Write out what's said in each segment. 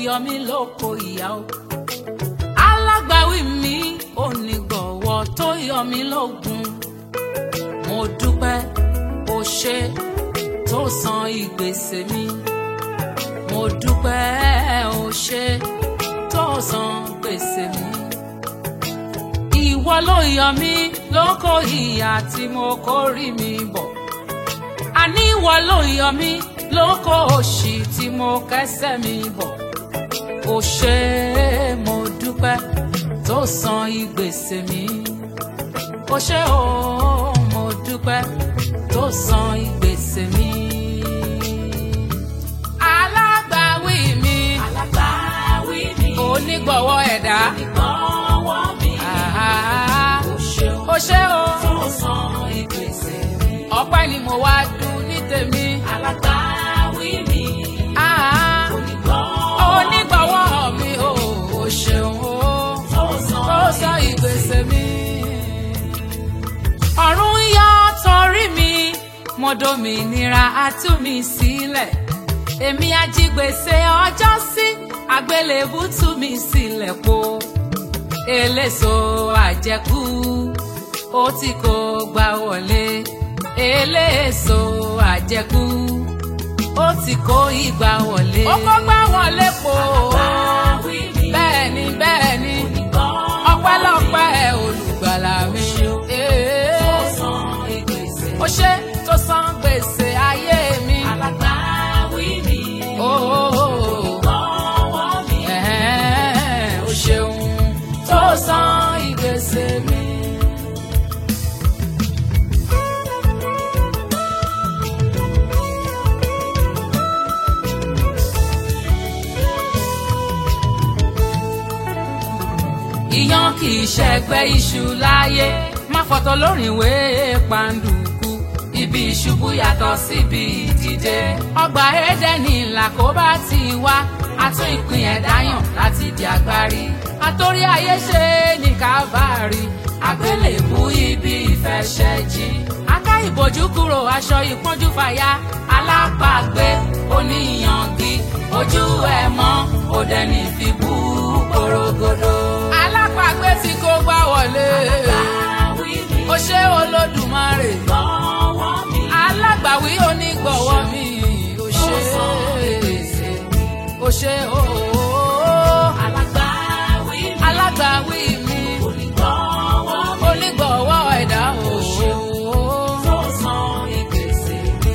yọ mí lóko ìyá o alágbàwí mi onígbọ̀wọ́ tó yọ mí lógun mo dúpẹ́ o ṣe tó san ìgbésè mi mo dúpẹ́ o ṣe tó san gbèsè mi ìwọ ló yọ mí lóko ìyà tí mo kórì mi bọ̀ àní ìwọ ló yọ mí lóko òṣì tí mo kẹ́sẹ̀ mi bọ̀ o ṣé mo dúpẹ́ tó san ìgbésè mi o ṣé o mo dúpẹ́ tó san ìgbésè mi. alágbàwí mi alágbàwí mi onígbọ̀wọ́ ẹ̀dá onígbọ̀wọ́ mi Ah, o ṣeun o ṣé o tó san ìgbésè mi ọpẹ́ ni mo wá dùn ní tèmi. alágbàwí mi Ah, onígbọ̀wọ́ onígbọ̀wọ́ mi o ò ṣeun o tó san tó sọ ìgbésẹ̀ mi. ọ̀run yọ torí mi mo dòmìnira á tú mi sílẹ̀ èmi ajígbèsè ọjọ́ sí àgbélébù tú mi sílẹ̀ po eléso àjẹkù ó tí kò gbà wọlé eléso àjẹkù ó ti kó ìgbà wọlé. ó kó gbà wọlé po. alágbàwí mi bẹ́ẹ̀ ni bẹ́ẹ̀ ni onígbọ̀wọ́ ọpẹ́lọpẹ́ olùgbàlà mi. tó san ìgbésè ó ṣe tó san gbèsè ayé mi. alágbàwí mi onígbọ̀wọ́ mi Ẹ̀hẹ́n, ó ṣeun tó san ìgbésè mi. Iyán kì í ṣẹgbẹ́ iṣu láyé, má fọ̀tọ̀ lórìnwé pàǹdùkú. Ibi ìṣubú yàtọ̀ síbi ìdìde. Ọgbà Édẹ́nì làkóbá ti wá, àtún ìpín ẹ̀dá yàn láti di agbárí. Àtórí ayé ṣe ní Kávárì, àgbélébú ibi ìfẹsẹ̀jì. Aká ìbòjú kúrò aṣọ ìpọ́njú fàya, alápàgbé oníyangi, ojú ẹ̀ mọ́, òdẹ ní fi bú porogodo. Alápàgbé tí kò gbá wọlé, alágbàwí mi ó ṣe Olódùmarè onígbọ̀wọ́ mi alágbàwí onígbọ̀wọ́ mi ò tó ṣe san ìgbésè mi ò ṣe ooo alágbàwí mi alágbàwí mi onígbọ̀wọ́ mi onígbọ̀wọ́ ẹ̀dá ooo tó san ìgbésè mi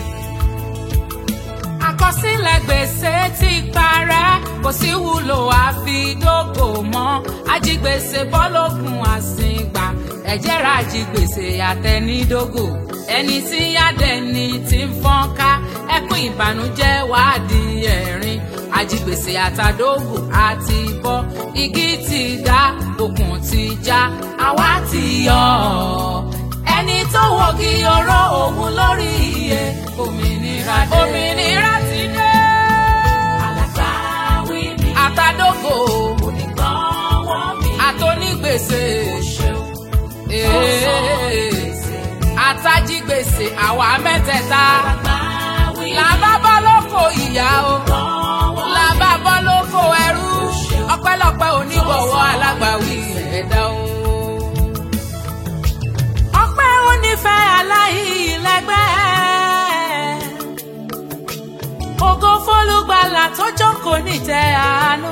àkọsílẹ̀ gbèsè ti parẹ́ kò sí wúlò àfidógò mọ́ ajigbèsè bọ́lógun àsìngbà ẹ̀jẹ̀ ra ajigbèsè àtẹnidógò ẹni tí yádẹni ti ń fọ́n ká ẹkún ìbànújẹ́ wàá di ẹ̀rín ajigbèsè àtàdógò àti bọ́ igi ti dá okùn ti já àwa ti yọ ọ́ ẹni tó wọ́gi oró òun lórí iye òmìnira dé. òmìnira ti dé. alágbàwí mi àtàdógò onígbọ̀wọ́ mi àtònígbèsè ṣeun tó san ìgbésè mi àtàjígbèsè àwa mẹ́tẹ̀ẹ̀ta alágbàwí mi làbá bọ́ lóko ìyá o onígbọ̀wọ́ làbá bọ́ lóko ẹrú ọpẹ́lọpẹ́ onígbọ̀wọ́ alágbàwí ẹ̀dá o. ọpẹ́ onífẹ́ aláìlẹ́gbẹ́ ògo fólúgbàlà tó jókòó nítẹ́ àánú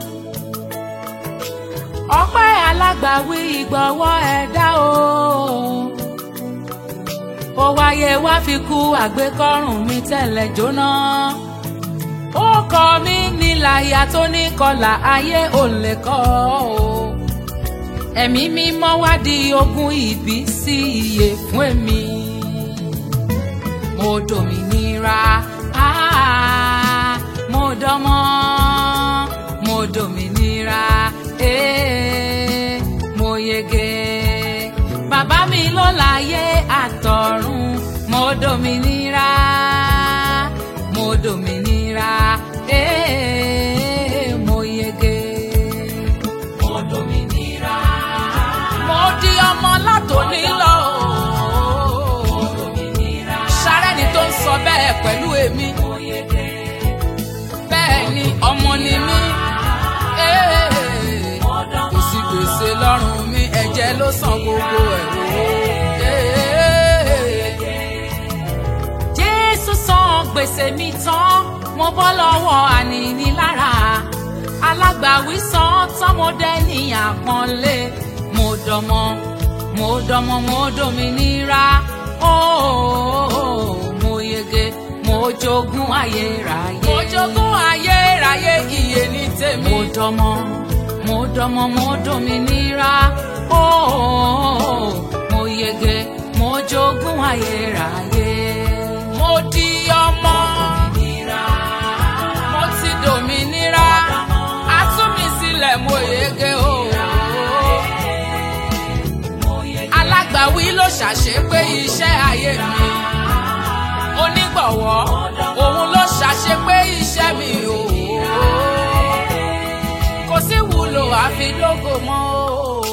ọpẹ́ alágbàwí ìgbọ̀wọ́ ẹ̀dá o ó wáyé wá fi kú àgbékọ́rùn mi tẹ́lẹ̀ jóná ó kọ mí níláyà tó ní kọlà ayé ò lè kọ́ o ẹ̀mí mímọ́ wá di ogún ìbí sí iye fún èmi mo dòmìnira ah, mo dánmọ́ mo dòmìnira eh, mo yege bàbá mi ló láyé àtọ̀run mo dòmìnira mo dòmìnira eh, mo yege mo dòmìnira mo di ọmọ látòní lọ mo dòmìnira sárẹ́ni tó ń sọ bẹ́ẹ̀ pẹ̀lú èmi mo yege bẹ́ẹ̀ ni ọmọ ni mí gbogbo ẹ̀ wò. Jésù san gbèsè mi tán mo bọ́ lọ́wọ́ ànínílára alágbàwí san tán mo dẹ́ ní àpọ́nlé mo dọmọ mo dọmọ mo dòmìnira ooo mo yege mo jogún ayérayé. mo jogún ayérayé iye ní tèmi. mo dọmọ mo dọmọ mo dòmìnira ooo mo yege mo jogún ayérayé. mo di ọmọ mo ti dòmìnira a tú mi sílẹ̀ mo yege ooo alágbàwí ló ṣàṣepé iṣẹ́ ayé mi onígbọ̀wọ́ òun ló ṣàṣepé iṣẹ́ mi o kò sí wúlò àfi lógo mọ́ o.